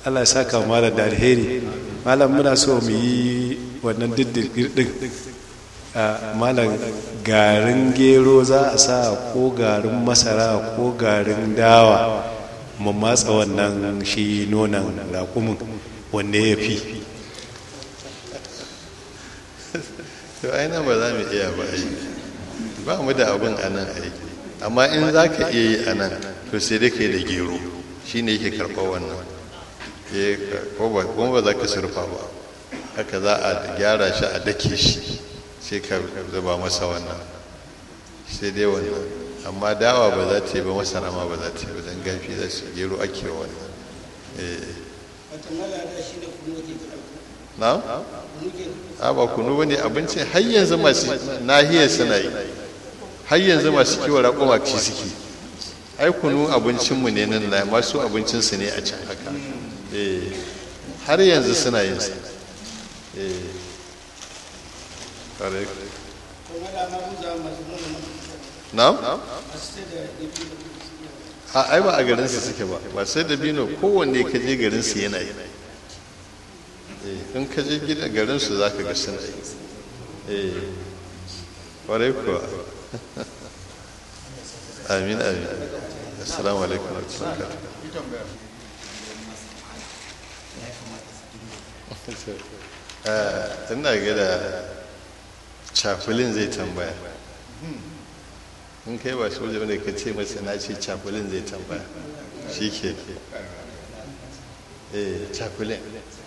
allah ya saka malam da alheri malam muna so mu yi wannan diddigir din malam garin gero za a sa ko garin masara ko garin dawa mu matsa wannan shi nonon raƙumin wanne ya fi to aina ba za mu iya ba aiki ba mu da abin a nan aiki amma in za ka iya yi a nan to sai dai ka yi da gero shi ne yake karɓar wannan kuma ba za ka surfa ba haka za a gyara shi a dake shi sai ka zuba masa wannan sai dai wannan amma dawa ba za ta yi ba masara ma ba za ta yi ba don gafi za su gero ake wannan na? a ba kunu ba ne abincin har yanzu masu nahiyar suna yi har yanzu masu kiwon raƙuma ci suke ai kunu abincinmu ne nan na masu abincinsu ne a can haka har yanzu suna yin sa na? a ai ba a garinsu suke ba ba sai da bino kowanne ka je garinsu yana yi in ka je gidan garinsu za ka ga suna yi ƙwarai kuwa amin amin assalamu alaikum wa rahmatullahi ina ga da cafulin zai tambaya in kai ba soja wanda ka ce masa na ce cafulin zai tambaya shi ke eh cafulin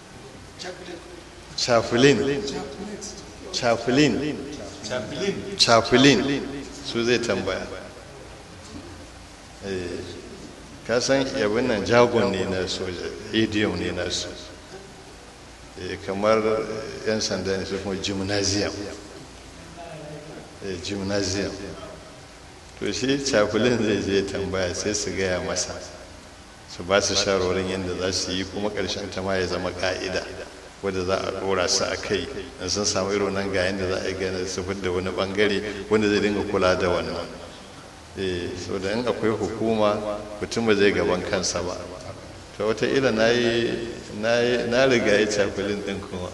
cafulin cafulin cafulin su zai tambaya eh ka san yabin nan jagon ne na soja idiom ne na su kamar 'yan sanda ne su kuma gymnasium gymnasium to shi cafulin zai je tambaya sai su gaya masa su ba su sharorin yadda za su yi kuma ƙarshen ta ma ya zama ƙa'ida wadda za a ɗora su a kai in sun samu irin nan ga yadda za a yi gane su da wani ɓangare wanda zai dinga kula da wannan so da in akwai hukuma mutum ba zai gaban kansa ba to wataƙila na yi na riga ya cafulin ɗin kuma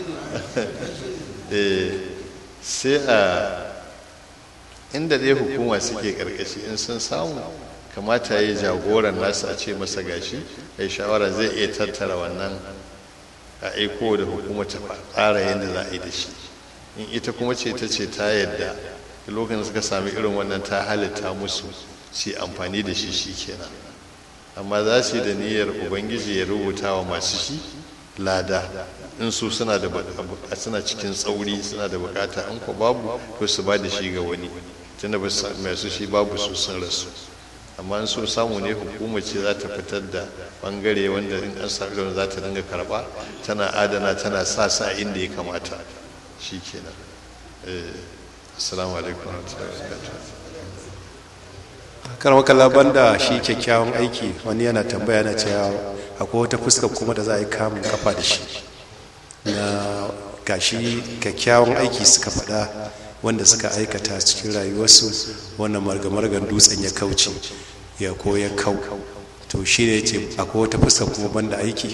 sai a inda dai hukuma suke ƙarƙashi in sun samu kamata ya yi jagoran nasu a ce masa gashi ya shawara zai iya tattara wannan a aiko da hukuma ta tsara yadda za a yi da shi in ita kuma ce ta ce ta yadda lokacin suka sami irin wannan ta halitta musu su amfani da shi shi kenan amma za su yi da niyyar ubangiji ya rubuta wa masu shi lada in su suna da suna cikin tsauri suna da bukata an ko babu to su ba da shi ga wani tunda ba masu shi babu su sun rasu amma in so samu ne hukuma ce za ta fitar da bangare wanda in an sami da za ta dinga karba tana adana tana sa sa inda ya kamata shi kenan assalamu alaikum wa rahmatullahi wa barakatuh karmaka laban da shi kyakkyawan aiki wani yana tambaya na cewa akwai wata fuska kuma da za a yi kamun kafa da shi na gashi kyakkyawan aiki suka faɗa wanda suka aikata cikin rayuwarsu wannan margamargan dutsen ya kauce ya ko ya kau to shi ne ce akwai wata fuska kuma banda aiki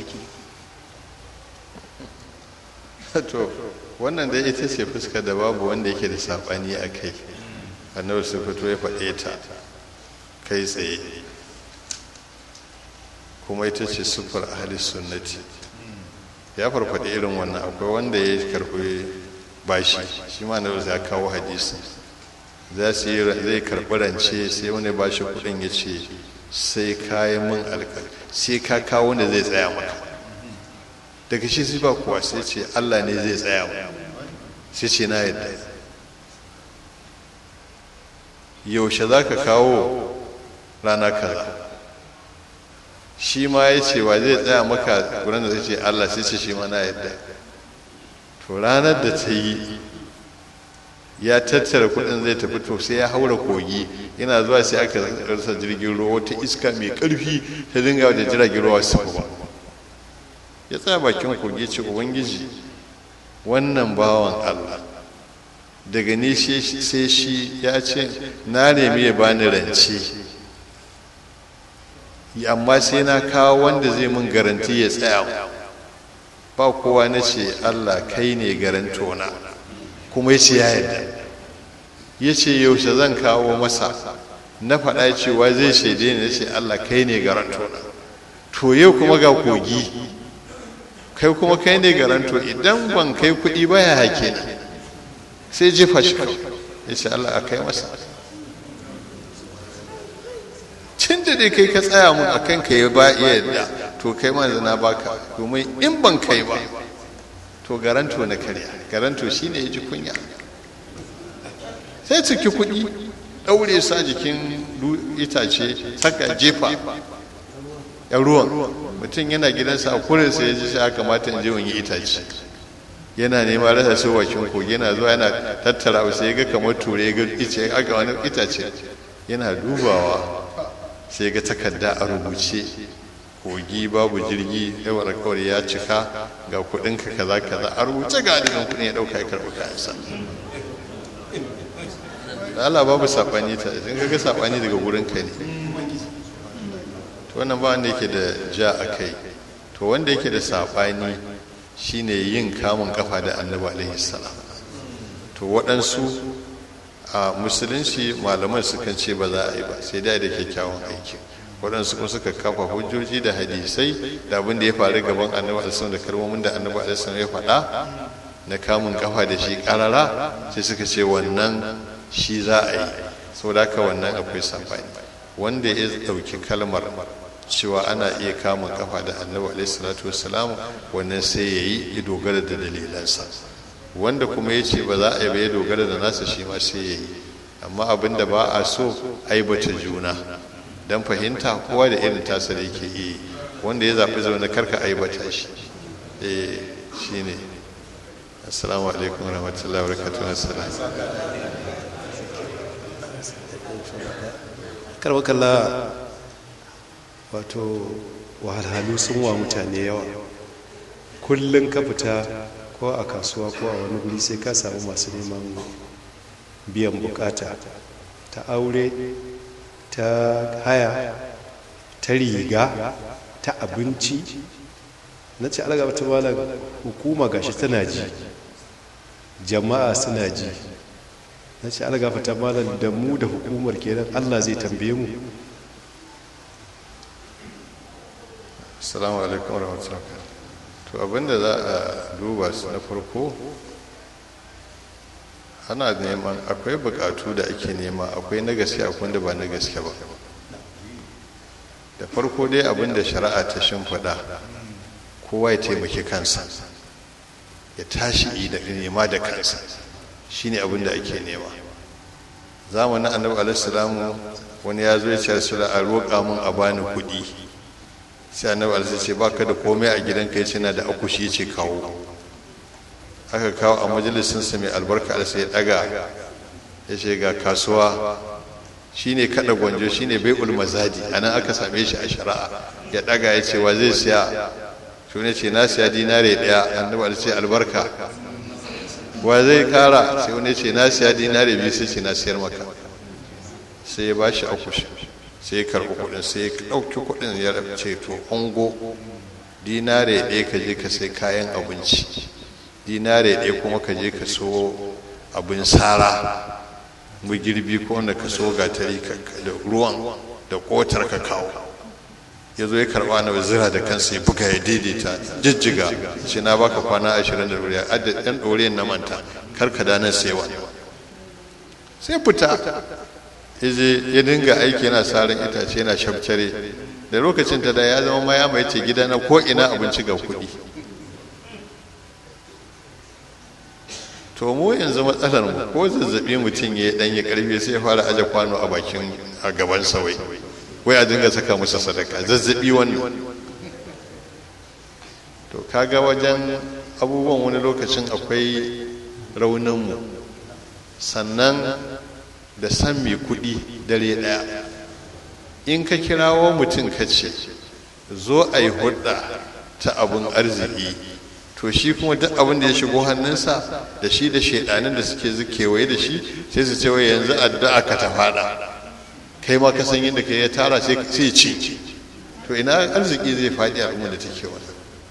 to wannan dai ita ce fuska da babu wanda yake da saɓani a kai annabi su fito ya faɗe ta kai tsaye kuma ita ce sufar ahli sunnati ya farfaɗi irin wannan akwai wanda ya karɓi bashi shi ma na ya kawo hadisi za su yi zai karɓi rance sai wani bashi kuɗin ya ce sai kayan min alkal sai ka kawo wanda zai tsaya maka daga shi sai ba kuwa sai ce allah ne zai tsaya maka sai ce na yadda yaushe za ka kawo rana kaza shi ma ya ce wa zai tsaya maka wurin da zai ce Allah sai ce shi ma na yadda to ranar da ta yi ya tattara kudin zai tafi to sai ya haura kogi yana zuwa sai aka rasa jirgin ruwa wata iska mai karfi ta dinga da jiragen ruwa su ba ya tsaya bakin kogi ce ubangiji wannan bawan Allah daga ni sai shi ya ce na nemi ya bani rance amma sai na kawo wanda zai mun garanti ya tsaya ba kowa na ce allah kai ne garantona kuma ya ce ya yarda ya ce yaushe zan kawo masa na faɗa cewa zai shaide ni na ce allah kai ne garantona to yau kuma ga kogi kai kuma kai ne garanto idan ban kai kuɗi ba ya hake ni sai jefa shi ya ce allah a kai masa cin da dai kai ka tsaya mun a kanka ya ba iya yadda to kai ma na baka domin in ban kai ba to garanto na karya garanto shine ya ji kunya sai ciki kuɗi ɗaure sa jikin itace saka jefa ya ruwan mutum yana gidansa a kurinsa ya ji shi aka kamata in je wani itace yana nema rasa su bakin kogi yana zuwa yana tattara wasu ya ga kamar ture ya ga ice aka wani itace yana dubawa sai ga takarda a rubuce kogi babu jirgi yawar kawai ya cika ga kudinka kaza kaza a rubuce ga adadin kudin ya dauka ya karɓi kayansa da Allah babu saɓani ta in ka ga saɓani daga gurin ka ne to wannan ba wanda yake da ja a kai to wanda yake da saɓani shine yin kamun kafa da annabi alaihi salam to waɗansu a musulunci malaman sukan ce ba za a yi ba sai dai da kyakkyawan aiki waɗansu kuma suka kafa hujjoji da hadisai da abin da ya faru gaban annabi alisun da kalmomin da annabi alisun ya faɗa na kamun kafa da shi ƙarara sai suka ce wannan shi za a yi sau da haka wannan akwai sabani wanda ya ɗauki kalmar cewa ana iya kamun kafa da annabi alaihi salatu wasalam wannan sai ya yi ya dogara da dalilansa wanda kuma ya ce ba za a yi ba ya dogara da nasa shi ma sai ya yi amma abin da ba a so aibata juna don fahimta kowa da irin tasa da yake yi wanda ya zaɓi zaune karka aibata shi eh shi ne assalamu alaikum warahmatullahi wabarakatuh assalam karbakalla wato wahalhalu sun wa mutane yawa kullum ka fita ko a kasuwa ko a wani guri sai ka samu masu neman biyan bukata ta aure ta haya ta riga ta abinci na ce algaba ta malar hukuma gashi tana ji jama'a suna ji na ce algaba ta malar da mu da hukumar kenan allah zai tambaye mu assalamu alaikum warahmatullahi to abinda za a duba su na farko ana neman akwai bukatu da ake nema akwai na gaske akwai da ba na gaske ba da farko dai abinda shari'a ta shimfiɗa kowa ya taimaki kansa ya tashi da nema da kansa shine abinda ake nema zamanin annabi alaihi wani ya zo ya ce a roƙa mun a bani kuɗi sai annabi alaihi ce baka da komai a gidanka yace na da akushi yace kawo aka kawo a majalisin sa mai albarka alaihi ya daga yace ga kasuwa shine kada gwanjo shine bai'ul mazadi anan aka same shi a shari'a ya daga yace wa zai siya to ne ce na siya dinare daya annabi alaihi ce albarka wa zai kara sai wani ce na siya dinare biyu sai ce na siyar maka sai ya bashi akushi sai ya karɓi kuɗin sai ya ɗauki kuɗin ya ce to ungo dinare ɗaya ka je ka sai kayan abinci dinare ɗaya kuma ka je ka so abin sara girbi ko wanda ka so gatari da ruwan da kotar ka kawo ya zo ya karɓa na zira da kansa ya buga ya daidaita jijjiga ce na baka kwana ashirin da ɗoriya adda ɗan ɗoriyan na manta kar ka danar sai wani sai fita ya dinga aiki yana sarin itace yana shafcare da lokacin ta da ya zama maya mai ce gida na ko ina abinci ga kuɗi to mu yanzu matsalar mu ko zazzabi mutum ya dan ya karfi sai ya fara aje kwano a bakin a gaban sawai wai a dinga saka musu sadaka zazzabi wannan to kaga wajen abubuwan wani lokacin akwai raunin mu sannan da san mai kuɗi dare ɗaya in ka kirawo mutum ka ce zo a yi hudda ta abin arziki to shi kuma duk abin da ya shigo hannunsa da shi da shaidanin da suke kewaye da shi sai su ce wai yanzu addu'a ka ta fada kai ma ka san yadda ka ya tara sai ci to ina arziki zai faɗi al'umma da take wannan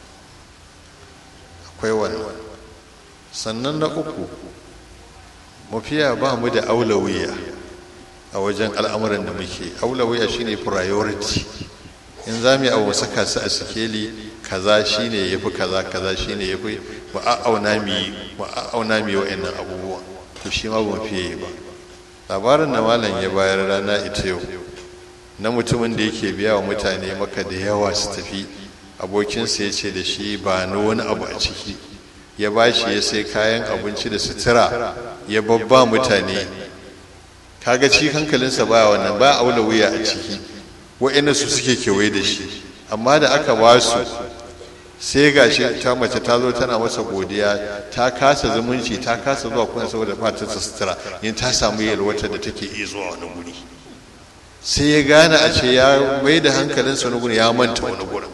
akwai wannan sannan na uku mafiya ba mu da aulawiya a wajen al'amuran da muke aulawiya shine priority in za mu yi abu saka su a sikeli kaza shine ya fi kaza kaza shine ya fi mu a'auna mu yi mu a'auna mu yi wa'annan abubuwa to shi ma ba mu fiye yi ba labarin da malam ya bayar rana ita yau na mutumin da yake biya wa mutane maka da yawa su tafi abokinsa ya ce da shi ba na wani abu a ciki ya ba shi ya sai kayan abinci da sutura ya babba mutane kaga ci hankalinsa ba wannan ba aula wuya a ciki wa'ina su suke kewaye da shi amma da aka ba su sai ga shi ta mace ta zo tana masa godiya ta kasa zumunci ta kasa zuwa kuna saboda fatar ta sutura in ta samu yalwatar da take iya zuwa wani guri sai ya gane a ce ya mai da hankalinsa wani guri ya manta wani gurin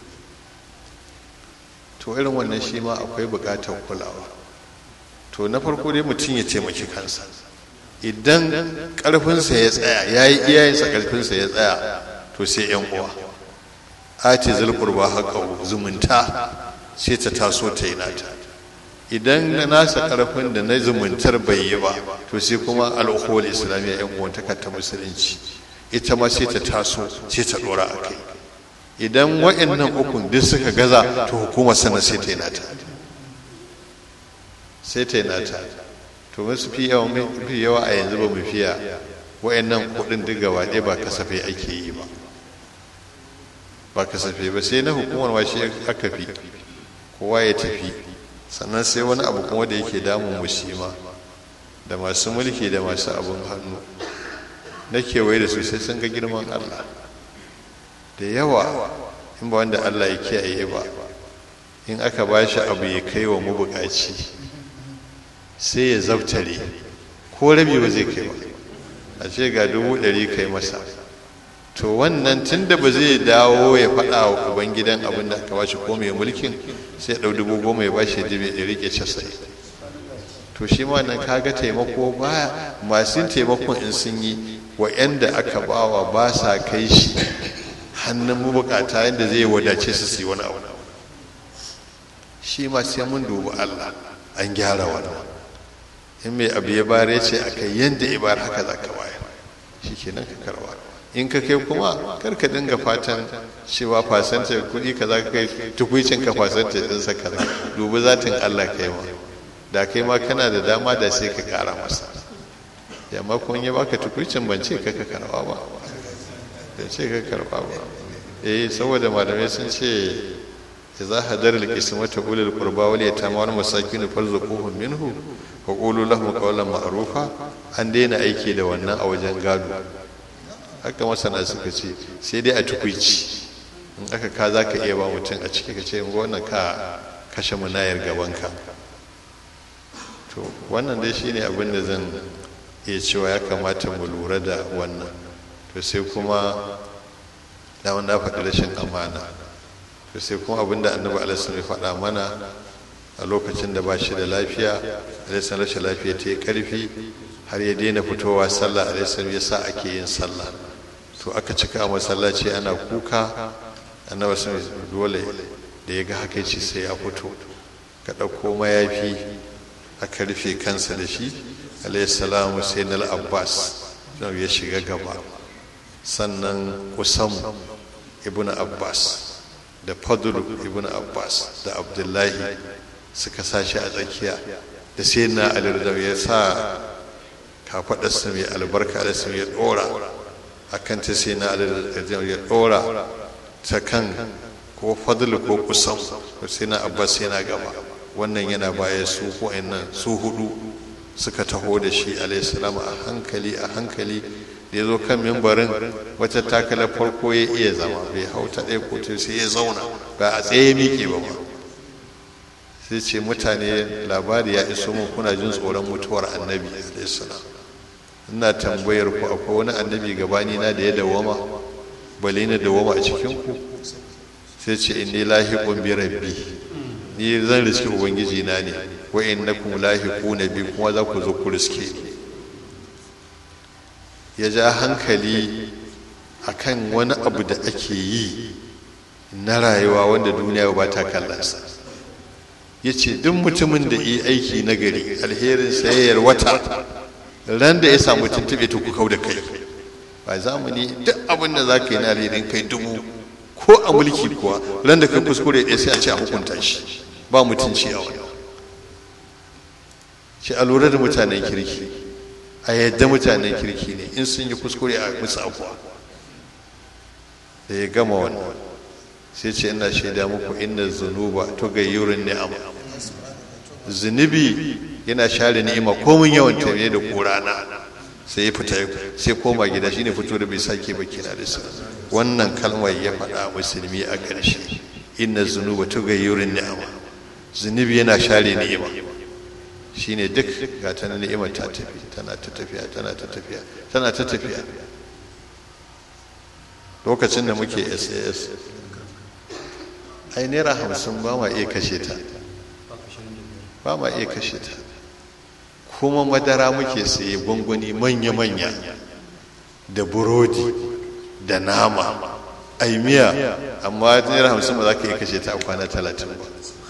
to irin wannan shi ma akwai bukatar kulawa to na farko dai mutum ya taimaki kansa idan karfinsa ya tsaya ya yi iyayensa karfinsa ya tsaya to sai yan uwa ati zulqurba haqa zumunta sai ta taso ta yi nata idan na nasa karfin da na zumuntar bai yi ba to sai kuma al'ukhul islamiyya yan uwantaka ta musulunci ita ma sai ta taso sai ta dora a kai idan wa'annan ukun duk suka gaza to hukumar sana sai ta yi nata sai ta yi nata to musu fi yawa fi yawa a yanzu ba mu fiya wa'annan kudin duk gaba ɗaya ba kasafai ake yi ba ba kasafai ba sai na hukumar washe aka fi kowa ya tafi sannan sai wani abu kuma da yake damun musima da masu mulki da masu abun hannu na kewaye da su sai sun ga girman allah da yawa in ba wanda allah ya kiyaye ba in aka ba shi abu ya kai wa mabukaci sai ya zabtare ko rabi ba zai kai ba a ce ga dubu ɗari kai masa to wannan tun da ba zai dawo ya faɗa wa ubangidan abin da aka ba shi ko mai mulkin sai ya ɗau dubu goma ya ba shi ya rike casa'in to shi ma nan kaga taimako ba masu taimakon in sun yi wa'yanda aka bawa ba sa kai shi hannun mabukata yadda zai wadace su su yi wani abu shi ma sai mun dubi allah an gyara wannan in mai abu ya bare ce a kai yadda ibar haka za ka bayar shi kenan ka karba in ka kai kuma kar ka dinga fatan cewa fasanta kuɗi ka za ka kai tukwicin ka fasanta ɗinsa ka dubi zatin allah kai ma da kai ma kana da dama da sai ka kara masa yamma kun yi baka tukuicin ban ce ka ka karba ba da ce ka karba ba eh saboda malamai sun ce idza hadar al-qismata ulul qurba wal yatama wal masakin farzuquhum minhu wa qulu lahum qawlan ma'rufa an daina aiki da wannan a wajen gado haka masana suka ce sai dai a tukuici in aka ka za ka iya ba mutum a ciki ka ce wannan ka kashe munayar gabanka to wannan dai shine abin da zan iya cewa ya kamata mu lura da wannan to sai kuma da wanda faɗi rashin amana to sai kuma abin da annabi alaihi ya faɗa mana a lokacin da ba shi da lafiya alaihi rashin lafiya ta yi ƙarfi har ya daina fitowa sallah alaihi ya sa ake yin sallah to aka cika a masallaci ana kuka annabi sun dole da ya ga haka ce sai ya fito ka ɗauko mayafi aka rufe kansa da shi alaihissalamu sai na abbas ya shiga gaba sannan kusamu ibn abbas da fadlu ibn abbas da abdullahi suka sashi a tsakiya da sai na alirdau ya sa kafaɗarsa mai albarka alisu ya ɗora a kan ta sai na alirdau ya ɗora ta kan ko fadlu ko kusam sai na abbas yana gaba wannan yana baya su nan su hudu suka taho da shi alaihissalam a hankali a hankali da ya zo kan mimbarin wata takalar farko ya iya zama bai hau ta ɗaya ko sai ya zauna ba a tsaye miƙe ba ba sai ce mutane labari ya iso mu kuna jin tsoron mutuwar annabi alaihissalam ina tambayar ku akwai wani annabi gabani na da ya dawama bale na dawama a cikin ku sai ce inni lahiqun bi rabbi ni zan riske ubangiji na ne wa innakum lahiquna bi kuma za ku zo ku riske ya ja hankali akan wani abu da ake yi na rayuwa wanda duniya ba ta kallonsa ya ce duk mutumin da yi aiki na gari alherin sayayyar wata ran da ya samu tuntube to ku kau da kai ba zamani duk abin da za ka yi na alherin kai dubu ko a mulki kuwa ran da ka kuskure ɗaya sai a ce a hukunta shi ba mutunci a wani shi a lura da mutanen kirki a yadda mutanen kirki ne in sun yi kuskure a musu abuwa da ya gama wannan sai ce ina shaida muku inna zunuba to gayyurin ni'ama zunubi yana share ni'ima komin yawan tafiye da korana sai ya fita sai koma gida shine fito da bai sake ba kina da su wannan kalmar ya faɗa musulmi a ƙarshe inna zunuba to gayyurin ni'ama zunubi yana share ni'ima shine duk ga ta ni'ima ta tafi tana ta tafiya tana ta tafiya tana ta tafiya lokacin da muke sas ai naira hamsin ba ma iya kashe ta ba ma iya kashe ta kuma madara muke saye gwangwani manya-manya da burodi da nama ai miya amma naira hamsin ba za ka iya kashe ta a kwana talatin ba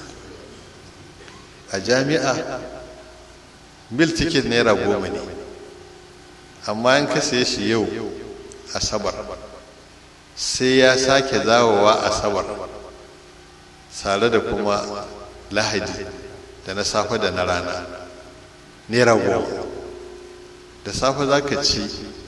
a jami'a mil ticket naira goma ne amma in ka saye shi yau asabar sai ya sake zawowa asabar tare da kuma lahadi da na safe da na rana naira goma da safe za ka ci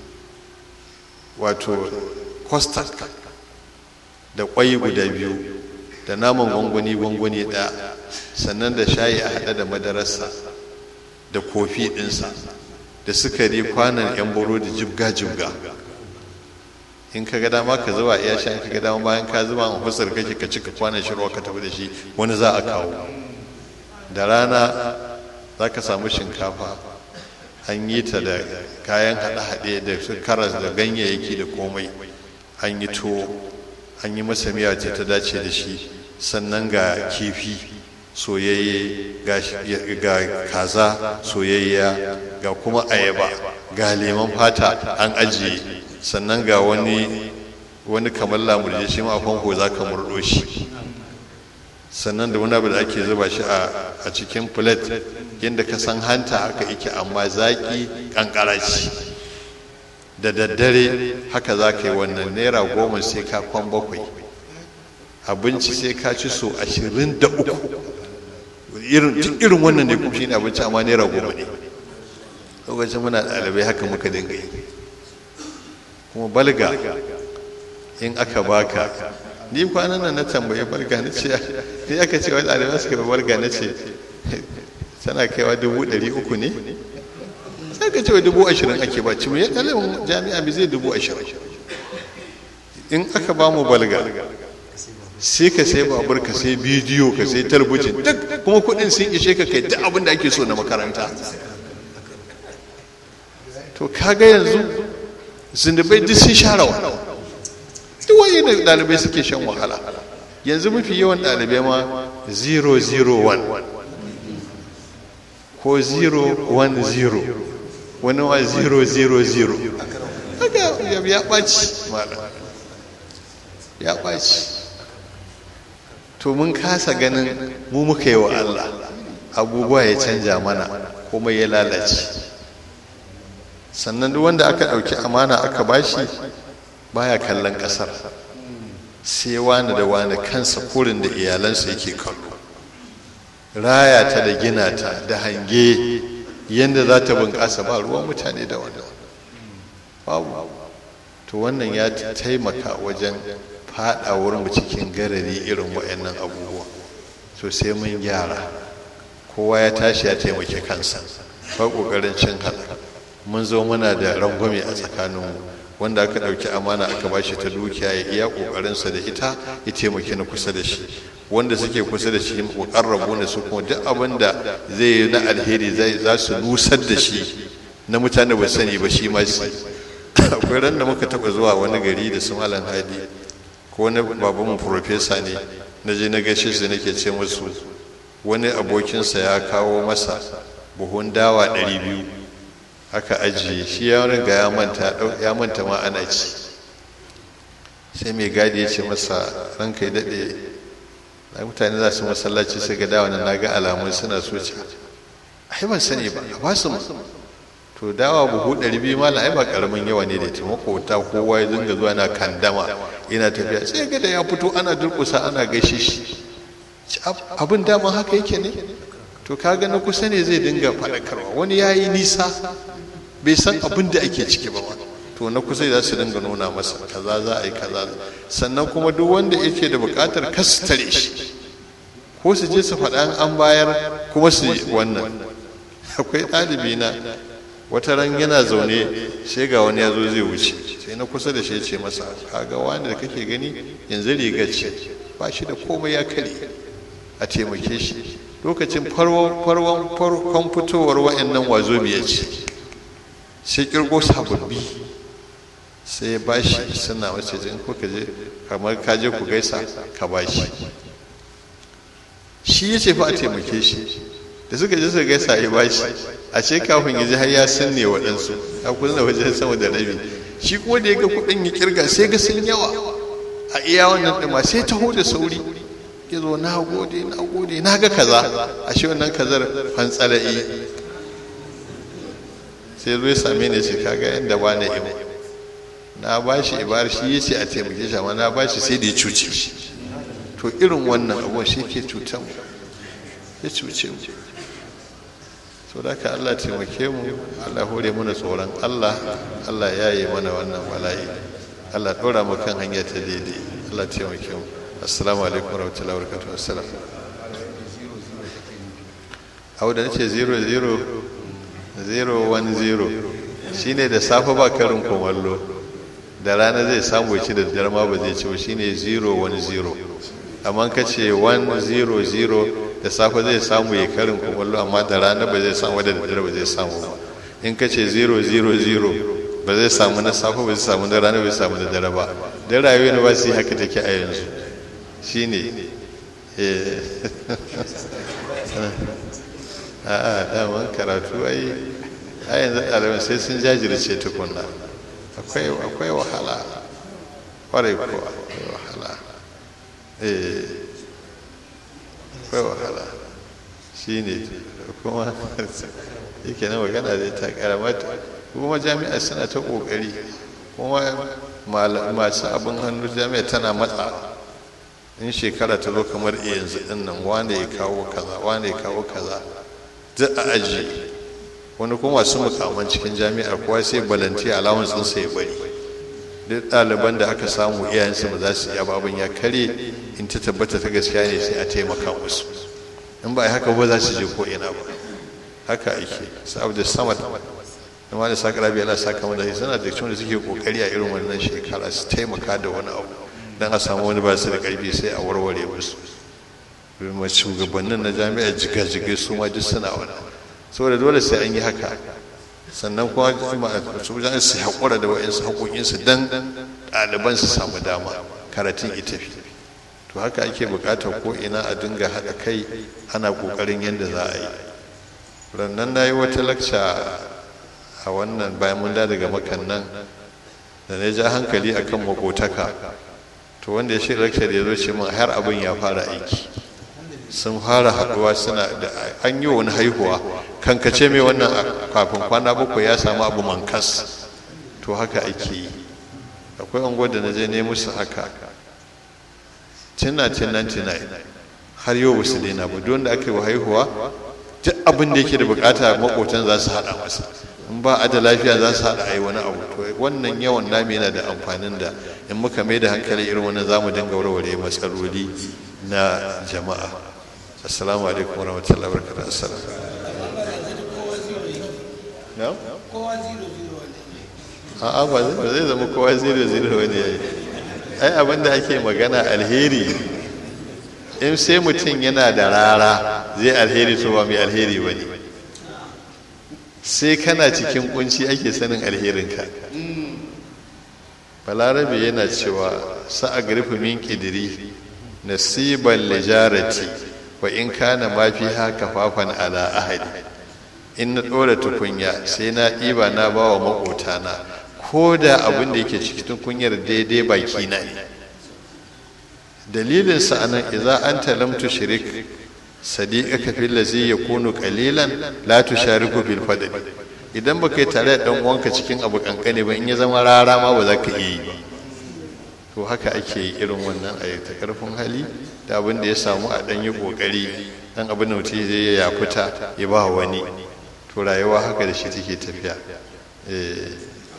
wato kostak da kwai guda biyu da naman gwangwani gwangwani ɗaya sannan da shayi a haɗe da madararsa da kofi ɗinsa da sukari kwanan yan boro da jibga-jibga in ka ga dama ka zuba iya shan ka ga dama bayan ka zuba a fusar kake ka cika kwanan shirwa ka tafi da shi wani za a kawo da rana za ka samu shinkafa an yi ta da kayan haɗe-haɗe da su karas da ganyayyaki da komai an yi tuwo an yi masa miya ce ta dace da shi sannan ga kifi soyayye ga kaza soyayya ga kuma ayaba ga lemon fata an ajiye sannan ga wani wani kamar lamurje shi ma famfo za ka murɗo shi sannan da wani abu da ake zuba shi a cikin plate yadda ka san hanta haka yake amma zaƙi ƙanƙara ce da daddare haka za ka yi wannan naira goma sai ka kwan bakwai abinci sai ka ci so ashirin da uku irin wannan ne kuma shi ne abinci amma naira goma ne lokacin muna ɗalibai haka muka dinga yi kuma balga in aka baka ni kwanan nan na tambaye balga na ce ni aka ce wani ɗalibai suka bi balga na ce tana kaiwa dubu ɗari uku ne sai ka ce wa dubu ashirin ake ba ci ya ɗalibin jami'a bi zai dubu ashirin in aka ba mu balga sai ka sai babur ka sai bidiyo ka sai talbijin duk kuma kuɗin sun ishe ka kai duk abin da ake so na makaranta to kaga yanzu zunubai duk sun share wa duk wani da ɗalibai suke shan wahala yanzu mafi yawan ɗalibai ma 001 ko 010 wani ma 000 haka ya ɓaci malam ya ɓaci to mun kasa ganin mu muka yi wa Allah abubuwa ya canja mana kuma ya lalace sannan duk wanda aka ɗauki amana aka bashi baya kallon ƙasar sai wani da wani kansa kurin da iyalansa yake kallo raya ta da gina ta da hange yadda za ta bunƙasa ba ruwan mutane da wani babu to wannan ya taimaka wajen faɗawar mu cikin garari irin waɗannan abubuwa so sai mun gyara kowa ya tashi ya taimaki kansa ba ƙoƙarin cin halaka mun zo muna da rangwame a tsakaninmu wanda aka ɗauki amana aka ba shi ta dukiya ya iya ƙoƙarinsa da ita ya taimaki na kusa da shi wanda suke kusa da shi ƙarrabu ne su kuma duk abin da zai yi na alheri za su nusar da shi na mutane ba sani ba shi ma su akwai ran da muka taɓa zuwa wani gari da su malam hadi ko wani babanmu profesa ne na je na gaishe su nake ce musu wani abokinsa ya kawo masa buhun dawa ɗari biyu aka ajiye shi ya riga ya manta ya manta ma ana ci sai mai gadi ya ce masa ranka ya daɗe mutane za su masallaci su ga dawa na ga alamun suna so ci ai ban sani ba a basu mu to dawa buhu ɗari biyu ma ai ba karamin yawa ne da ta makota kowa ya dinga zuwa na kandama yana tafiya sai ga da ya fito ana durƙusa ana gaishe shi abin dama haka yake ne to kaga na kusa ne zai dinga faɗakarwa wani ya yi nisa bai san abin da ake ciki ba to na kusa za su dinga nuna masa kaza za a yi kaza sannan kuma duk wanda yake da buƙatar kastare shi ko su je su faɗa an bayar kuma su yi wannan akwai ɗalibi na wata ran yana zaune sai ga wani ya zo zai wuce sai na kusa da shi ce masa kaga wani da kake gani yanzu rigar ce ba shi da komai ya kare a taimake shi lokacin farkon farkon fitowar wa'annan wazo biya ce sai kirgo sababbi sai ya bashi suna wace jin kuka je kamar ka je ku gaisa ka bashi shi ya ce fa a taimake shi da suka je suka gaisa ya bashi a ce kafin ya ji har ya sanne waɗansu a kusa wajen sama da rabi shi kuma da ya ga kuɗin ya kirga sai ga sun yawa a iya wannan ɗima sai taho da sauri ya zo na gode na gode na ga kaza a shi wannan kazar fantsala'i sai zo ya same ni ce kaga yadda ba na imu na ba shi ibar shi ya ce a taimake shi amma na ba shi sai da ya cuce shi to irin wannan abuwa shi ke cutar mu ya cuce mu so da ka Allah taimake mu Allah hore mana tsoron Allah Allah ya yi mana wannan bala'i Allah ɗora mu kan hanya ta daidai Allah taimake mu assalamu alaikum warahmatullahi wabarakatuh assalam abu da nace 00 010 shine da safe ba karin kumallo da rana zai samu ci da dare ma ba zai ci ba shine 010 amma ka ce 100 da safe zai samu ya karin kumallo amma da rana ba zai samu da dare ba zai samu ba in ka ce 000 ba zai samu na safe ba zai samu da rana ba zai samu da dare ba da rayuwa ne ba su yi haka take a yanzu shine a'a daman karatu ai a yanzu ɗaliban sai sun jajirce tukunna akwai wahala kwarai kuwa akwai wahala akwai wahala shi ne kuma yake na magana da ta karamata kuma jami'a suna ta ƙoƙari kuma masu abin hannu jami'a tana matsa in shekara ta zo kamar yanzu ɗin nan wane ya kawo kaza wane ya kawo kaza duk a aji wani kuma masu mukaman cikin jami'a kowa sai balanti alawan sun sai bari duk ɗaliban da aka samu iyayensu ba za su iya babin ya kare in ta tabbata ta gaskiya ne sai a taimaka musu in ba a haka ba za su je ko ina ba haka ake sa'ab da samad amma da sakara biya Allah saka mana suna da cikin da suke kokari a irin wannan shekara su taimaka da wani abu dan a samu wani ba su da karfi sai a warware musu kuma shugabannin na jami'a jiga-jiga su ma duk suna wani saboda dole sai an yi haka sannan kuma su jan su haƙura da wa'insu haƙoƙinsu don ɗaliban su samu dama karatun ita fi to haka ake buƙatar ko ina a dinga haɗa kai ana ƙoƙarin yadda za a yi rannan na yi wata lakca a wannan bayan mun da daga makan nan da na ja hankali akan makotaka to wanda ya shi lakca da ya zo ce min har abin ya fara aiki sun fara haɗuwa suna da an yi wani haihuwa kankace mai wannan kafin kwana bakwai ya samu abu mankas to haka ake yi akwai unguwar da na je ne musu haka tuna tunan tunai har yau basu daina ba don da aka yi haihuwa duk abin da yake da bukata makotan za su haɗa masa in ba a da lafiya za su haɗa a yi wani abu to wannan yawan nami yana da amfanin da in muka mai da hankali irin wannan za mu dinga warware matsaloli na jama'a assalamu alaikum warahmatullahi wabarakatuh assalam no a'a ba zai zama kowa zero zero wani yayi ai abin da ake magana alheri in sai mutum yana da rara zai alheri to ba mai alheri ba ne sai kana cikin kunci ake sanin alherinka balarabe yana cewa sa'a garfi min kidiri nasiban lijarati wa in kana ma fi haka fafan ala ahadi in na ɗora tukunya sai na ɗiba na ba wa maƙotana ko da abin da yake cikin kunyar daidai baki na ne dalilin sa anan idza anta lam tushrik sadiqaka fil ladzi yakunu qalilan la tushariku bil fadl idan baka yi tare da dan uwanka cikin abu kankane ba in ya zama rara ma ba za ka iya yi ba to haka ake yi irin wannan a ta karfin hali da abin da ya samu a dan yi kokari dan abin da mutum zai ya fita ya ba wani to rayuwa haka da shi take tafiya eh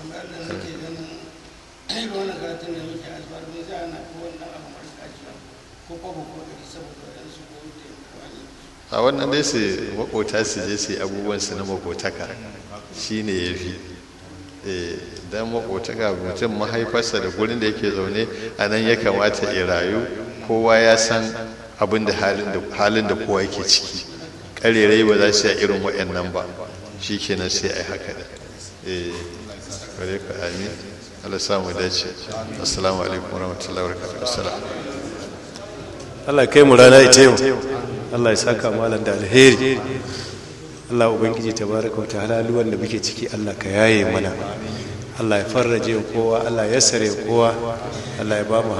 a wannan dai su makota su je su yi abubuwan su na makotaka shine ya fi dan makotaka mutum mahaifarsa da gurin da yake zaune a nan ya kamata ya rayu kowa ya san abin da halin da kowa yake ciki karerai ba za su yi irin waɗannan ba shi kenan sai a yi haka da eh bare ka amin Allah samu dace assalamu alaikum warahmatullahi wabarakatuh assalam Allah kai mu rana ita yau Allah ya saka malam da alheri Allah ubangiji tabaraka wa ta'ala luwan da muke ciki Allah ka yaye mana Allah ya farraje kowa Allah ya sare kowa Allah ya ba mu